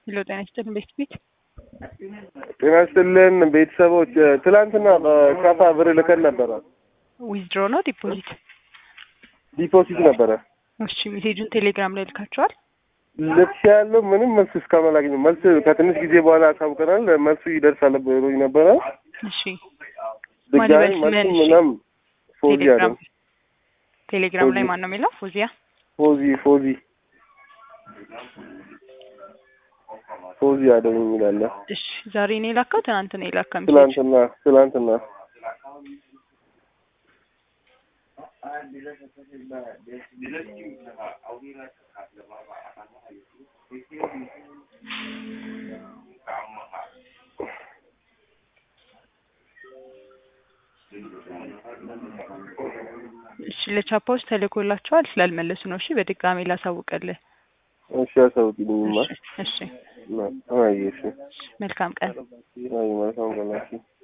ሄሎ ጤና ይስጥልን ቤት ቤት ጤና ይስጥልን ቤተሰቦች። ትላንትና በካፋ ብር ልከን ነበረ። ዊዝድሮ ነው ዲፖዚት? ዲፖዚት ነበረ። እሺ ሜሴጁን ቴሌግራም ላይ ልካችኋል? ልብስ ያለው ምንም መልስ እስካሁን አላገኘሁም። መልስ ከትንሽ ጊዜ በኋላ አሳውቀናል። መልሱ ይደርሳል ብሎኝ ነበረ። እሺ ድጋሚ ማን መልሱ ይበልጥ ምናም ፎዚ ቴሌግራም አለ ቴሌግራም ላይ ፎዚ። ማን ነው የሚለው? ፎዚያ ፎዚ ፎዚ ፎዚ አደም የሚላለ እሺ ዛሬ ነው የላከው ትናንት ነው የላከው ሜሴጅ? ትላንትና ትላንትና እሺ ለቻፓዎች ተልኮላቸዋል ስላልመለሱ ነው። እሺ በድጋሚ ላሳውቅልህ። እሺ አሳውቂልኝማ። እሺ እሺ አይ እሺ መልካም ቀን። አይ መልካም ቀናችሁ